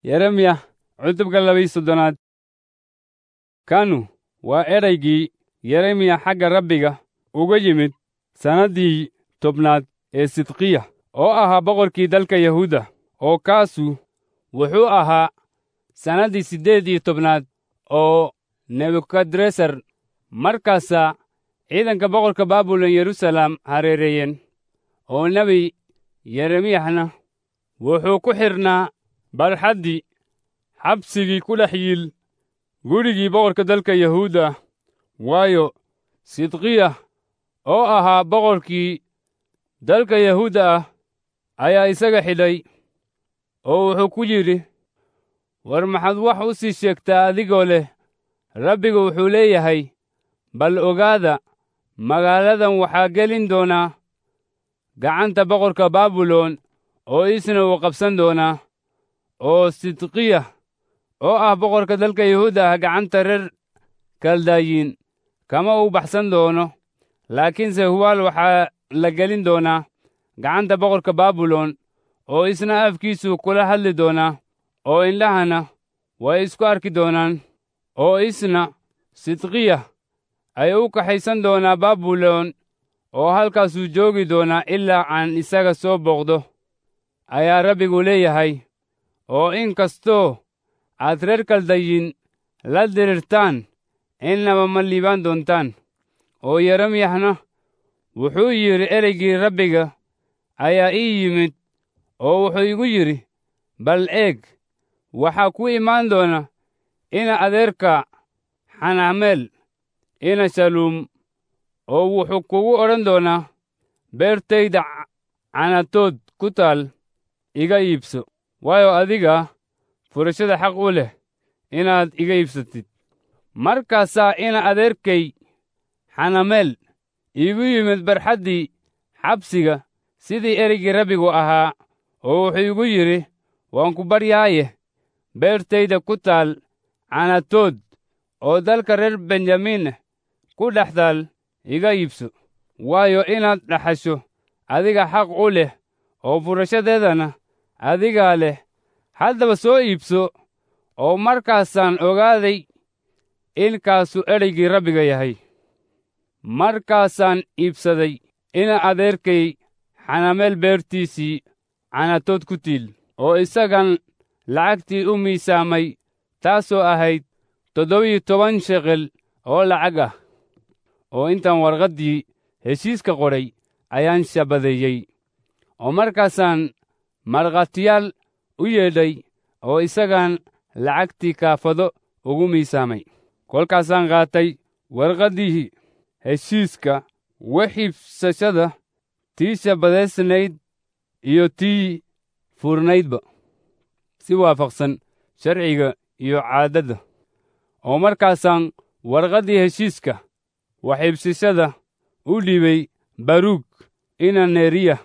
yeremiya cutubka labiyi soddonaad kanu waa edaygii yeremiya xagga rabbiga uga yimid sannaddii tobnaad ee sidqiya oo ahaa boqorkii dalka yahuuda oo kaasu wuxuu ahaa sannaddii siddeed iyo tobnaad oo nebukadresar markaasaa ciidanka boqorka baabilon yeruusaalem hareereeyeen oo nebi yeremiyahna wuxuu ku xidhnaa barxaddii xabsigii ku dhex yiil gurigii boqorka dalka yahuuda waayo sidqiya oo ahaa boqorkii dalka yahuuda ah ayaa isaga xidhay oo wuxuu ku yidhi war maxaad wax u sii sheegtaa adigoo leh rabbigu wuxuu leeyahay bal ogaada magaaladan waxaa gelin doonaa gacanta boqorka baabilon oo isna uu qabsan doonaa oo sidqiya oo ah boqorka dalka yahuuda ah gacanta reer kaldayiin kama uu baxsan doono laakiinse hubaal waxaa la gelin doonaa gacanta boqorka baabilon oo isna afkiisu kula hadli doonaa oo indhahana way isku arki doonaan oo isna sidqiya ay u kaxaysan doonaa baabilon oo halkaasuu joogi doonaa ilaa aan isaga soo booqdo ayaa rabbigu leeyahay oo in kastoo aad reer kaldayin la dirirtaan innaba ma liibaan doontaan oo yeremiyahna wuxuu yidhi ereygii rabbiga ayaa ii yimid oo wuxuu igu yidhi bal eeg waxaa ku imaan doona ina adeerka xanaameel ina shaluum oo wuxuu kugu odhan doonaa beertayda canatood ku taal iga iibso waayo adiga furashada xaq u leh inaad iga iibsatid markaasaa ina adeerkay xanameel iigu yimid barxaddii xabsiga sidii ereygii rabbigu ahaa oo wuxuu igu yidhi waan ku baryaaye beertayda ku taal canatood oo dalka reer benjamin ku dhex taal iga iibso waayo inaad dhaxasho adiga xaq u leh oo furashadeedana adigaa leh haddaba soo iibso oo markaasaan ogaaday in kaasu edaygii rabbiga yahay markaasaan iibsaday ina adeerkay xanameel beertiisii canatood ku tiil oo isagan lacagtii u miisaamay taasoo ahayd toddobiyo toban shekel oo lacag ah oo intaan warqaddii heshiiska qodhay ayaan shabadeeyey oo markaasaan markhaatiyaal u yeedhay oo isagaan lacagtii kaafado ugu miisaamay kolkaasaan qaatay warqaddii heshiiska waxiibsashada tii shabadaysnayd iyo tii furnaydba si waafaqsan sharciga iyo caadadda oo markaasaan warqaddii heshiiska waxiibsashada u dhiibay baruug ina neriya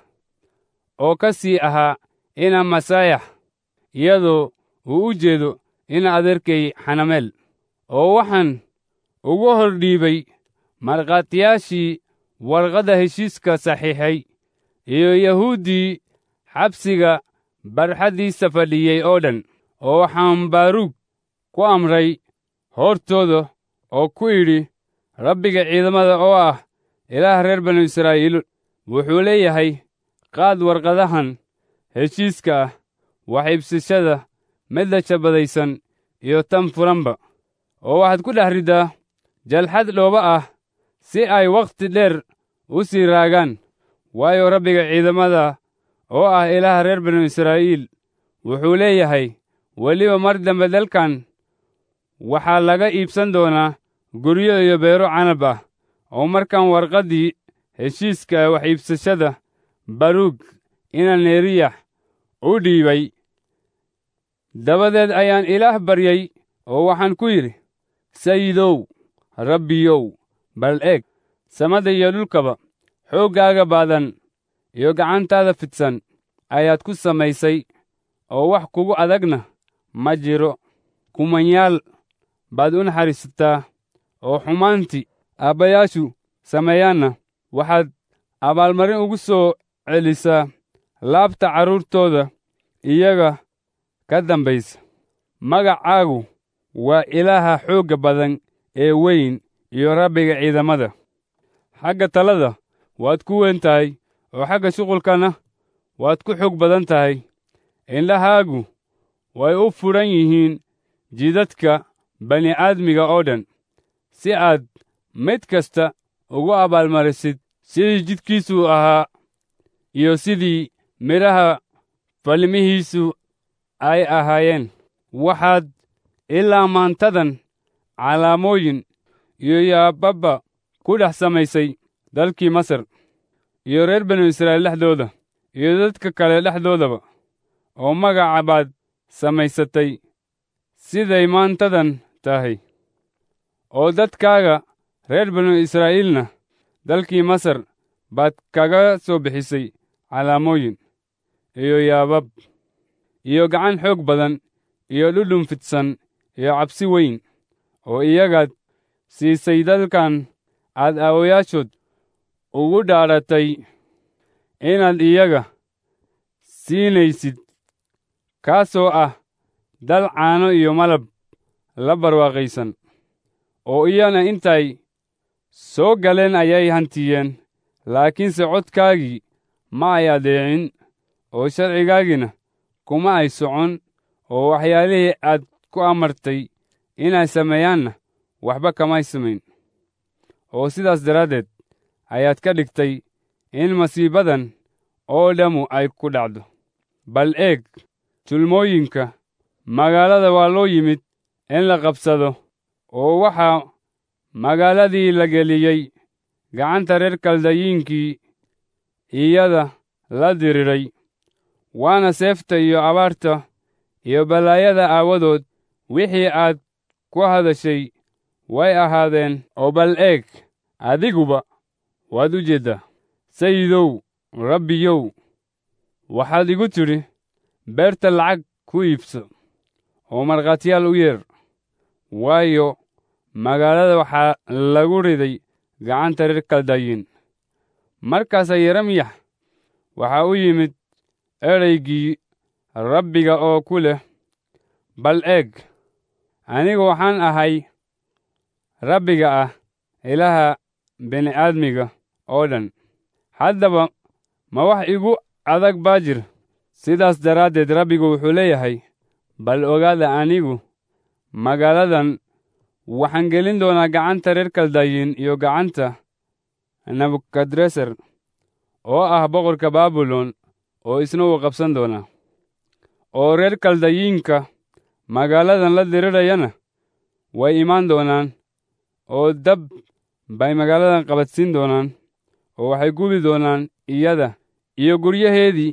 oo ka sii ahaa ina masaayax iyadoo uu u jeedo ina adeerkay xanameel oo waxaan ugu hor dhiibay markhaatiyaashii warqadda heshiiska saxiixay iyo yahuuddii xabsiga barxaddiisa fadhiyey oo dhan oo waxaan baaruug ku amray hortooda oo ku idhi rabbiga ciidamada oo ah ilaah reer banu israa'iil wuxuu leeyahay qaad warqadahan heshiiska ah waxiibsashada midda shabadaysan iyo tan furanba oo waxaad ku dhex riddaa jalxad dhooba ah si ay wakhti dheer u sii raagaan waayo rabbiga ciidamada oo ah ilaaha reer banu israa'iil wuxuu leeyahay weliba mar dambe dalkan waxaa laga iibsan doonaa guryo iyo beero canab ah oo markaan warqaddii heshiiska wax iibsashada baruug ina neriyax u dhiibay dabadeed ayaan ilaah baryey oo waxaan ku yidhi sayidow rabbiyow bal eeg samada iyo dhulkaba xooggaaga baadan iyo gacantaada fidsan ayaad ku samaysay oo wax kugu adagna ma jiro kumanyaal baad u naxariisataa oo xumaantii aabbayaashu sameeyaanna waxaad abaalmarin ugu soo celisaa laabta carruurtooda iyaga ka dambaysa magacaagu waa ilaaha xoogga badan ee weyn iyo rabbiga ciidamada xagga talada waad ku weyn tahay oo xagga shuqulkana waad ku xoog badan tahay indhahaagu way u fudhan yihiin jidadka bani'aadmiga oo dhan si aad mid kasta ugu abaalmarisid sidii jidkiisu ahaa iyo sidii midhaha falmihiisu ay ahaayeen waxaad ilaa maantadan calaamooyin iyo yaababba ku dhex samaysay dalkii masar iyo reer banu israa'iil dhexdooda iyo dadka kale dhexdoodaba oo magaca baad samaysatay siday maantadan tahay oo dadkaaga reer banu israa'iilna dalkii masar baad kaga soo bixisay calaamooyin iyo yaabab iyo gacan xoog badan iyo dhudhun fidsan iyo cabsi weyn oo iyagaad siisay dalkan aad aawayaashood ugu dhaadhatay inaad iyaga siinaysid kaasoo ah dal caano iyo malab la barwaaqaysan oo iyana intay soo galeen ayay hantiyeen laakiinse codkaagii ma ay adeecin oo sharcigaagina kuma ay socon oo waxyaalihii aad ku amartay inay sameeyaanna waxba kamay samayn oo sidaas daraaddeed ayaad ka dhigtay in masiibadan oo dhammu ay ku dhacdo bal eeg tulmooyinka magaalada waa loo yimid in la qabsado oo waxaa magaaladii la geliyey gacanta reer kaldayiinkii iyada la diriray waana seefta iyo abaarta iyo balaayada aawadood wixii aad ku hadashay way ahaadeen oo bal eeg adiguba waad u jeeddaa sayidow rabbiyow waxaad igu tidhi beerta lacag ku iibso oo markhaatiyaal u yeer waayo magaalada waxaa lagu riday gacanta reer kaldayiin markaasaa yeremiyax waxaa u yimid edaygii rabbiga oo ku leh bal eeg anigu waxaan ahay rabbiga ah ilaha bini'aadmiga oo dhan haddaba ma wax igu adag baa jir sidaas daraaddeed rabbigu wuxuu leeyahay bal ogaada anigu magaaladan waxaan gelin doonaa gacanta reer kaldayiin iyo gacanta nebukadresar oo ah boqorka baabilon oo isna uu qabsan doonaa oo reer kaldayiinka magaaladan la dirirayana way imaan doonaan oo dab bay magaaladan qabadsiin doonaan oo waxay gubi doonaan iyada iyo guryaheedii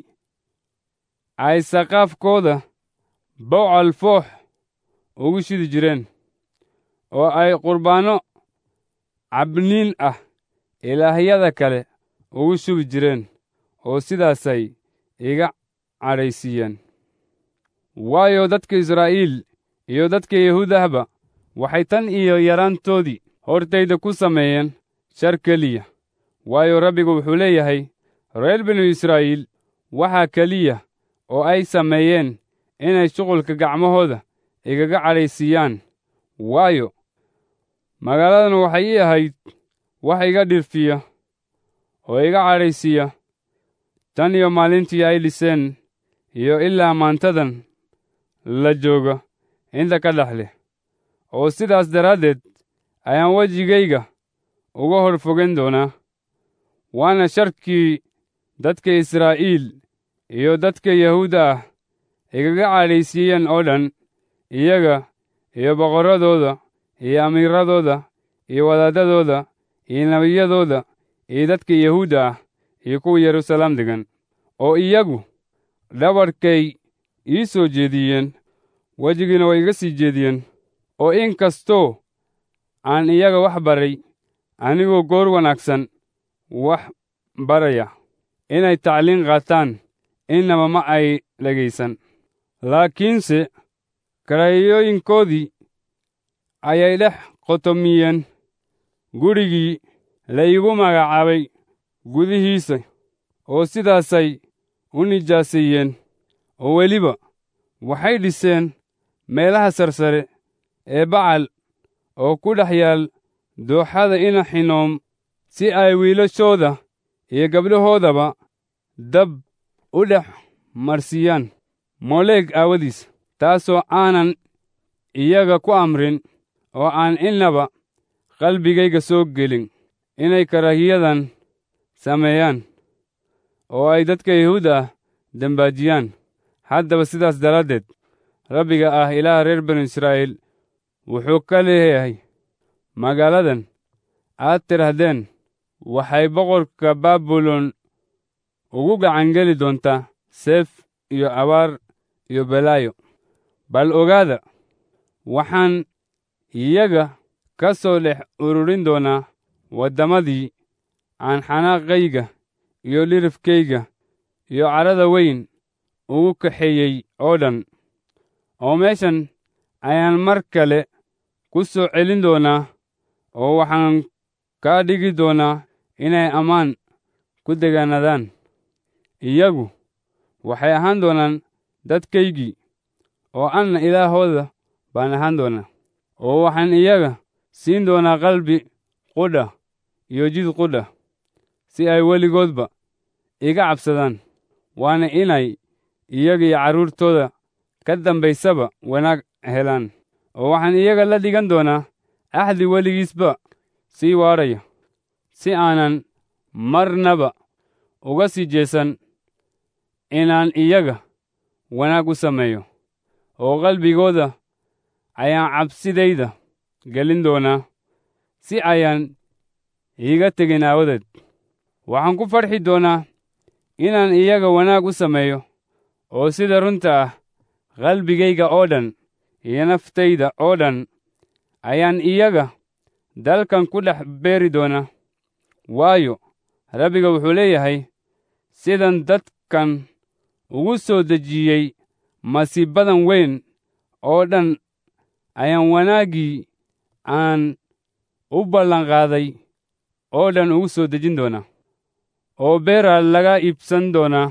ay saqaafkooda bocal foox ugu shidi jireen oo ay qurbaanno cabniin ah ilaahyada kale ugu shubi jireen oo sidaasay iga cadhaysiiyeen waayo dadka israa'iil iyo dadka yahuudahba waxay tan iyo yaraantoodii hortayda ku sameeyeen shar keliya waayo rabbigu wuxuu leeyahay reer binu israa'iil waxaa keliya oo ay sameeyeen inay shuqulka gacmahooda igaga cadhaysiiyaan waayo magaaladan waxay ii ahayd wax iga dhirfiya oo iga cadhaysiiya tan iyo maalintii ay dhiseen iyo ilaa maantadan la jooga inta ka dhex leh oo sidaas daraaddeed ayaan wejigayga uga hor fogen doonaa waana sharkii dadka israa'iil iyo dadka yahuudda ah igaga cadhaysiiyeen oo dhan iyaga iyo boqorradooda iyo amiiradooda iyo wadaadadooda iyo nebiyadooda iyo dadka yahuudda ah iyo kuwa yeruusalaam degan oo iyagu dhabarkay ii soo jeediyeen wejigiina way iga sii jeediyeen oo in kastoo aan iyaga wax baray anigoo goor wanaagsan wax baraya inay tacliin qaataan innaba ma ay dhegaysan laakiinse karaayooyinkoodii ayay dhex qotomiyeen gurigii la iigu magacaabay gudihiisa oo sidaasay u nijaaseeyeen oo weliba waxay dhiseen meelaha sarsare ee bacal oo ku dhex yaal dooxada ina xinoom si ay wiilashooda iyo gabdhahoodaba dab u dhex marsiiyaan moleeg aawadiis taasoo aanan iyaga ku amrin oo aan innaba qalbigayga soo gelin inay karaahiyadan sameeyaan oo ay dadka yahuud ah dembaajiyaan haddaba sidaas daraaddeed rabbiga ah ilaaha reer banu israa'iil wuxuu ka leeyahay magaaladan aad tidhahdeen waxay boqorka baabilon ugu gacangeli doontaa seef iyo abaar iyo balaayo bal ogaada waxaan iyaga ka soo dhex ururin doonaa waddamadii aan xanaaqayga iyo lirifkayga iyo cadhada weyn ugu kaxeeyey oo dhan oo meeshan ayaan mar kale ku soo celin doonaa oo waxaan kaa dhigi doonaa inay ammaan ku degaanadaan iyagu waxay ahaan doonaan dadkaygii oo anna ilaahooda baan ahaan doonaa oo waxaan iyaga siin doonaa qalbi qudha iyo jid qudha si ay weligoodba iga cabsadaan waana inay iyaga iyo carruurtooda ka dambaysaba wanaag helaan oo waxaan iyaga la dhigan doonaa axdi weligiisba sii waadhaya si aanan marnaba uga sii jeesan inaan iyaga wanaag u sameeyo oo qalbigooda ayaan cabsidayda gelin doonaa si ayaan iiga tegin aawadeed waxaan ku farxi doonaa inaan iyaga wanaag u sameeyo oo sida runta ah qalbigayga oo dhan iyo naftayda oo dhan ayaan iyaga dalkan ku dhex beeri doonaa waayo rabbiga wuxuu leeyahay sidan dadkan ugu soo dejiyey masiibadan weyn oo dhan ayaan wanaaggii aan u ballanqaaday oo dhan ugu soo dejin doonaa oo beera laga iibsan doonaa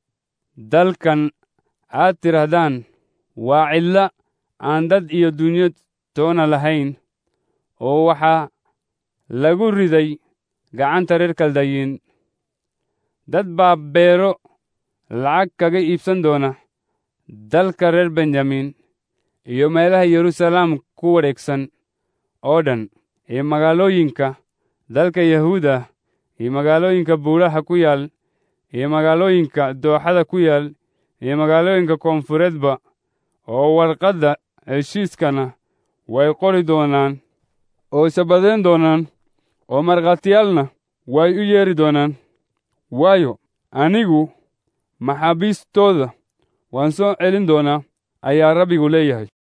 dalkan aad tidhahdaan waa cidla aan dad iyo dunyo toona lahayn oo waxaa lagu riday gacanta reer kaldayiin dad baa beero lacag kaga iibsan doona dalka reer benjamin iyo meelaha yeruusalaam ku wareegsan oo dhan iyo magaalooyinka dalka yahuuda iyo magaalooyinka buuraha ku yaal iyo magaalooyinka dooxada ku yaal iyo magaalooyinka koonfureedba oo warqadda heshiiskana way qori doonaan oo isabadayn doonaan oo markhaatiyaalna way u yeedhi doonaan waayo anigu maxaabiistooda waan soo celin doonaa ayaa rabbigu leeyahay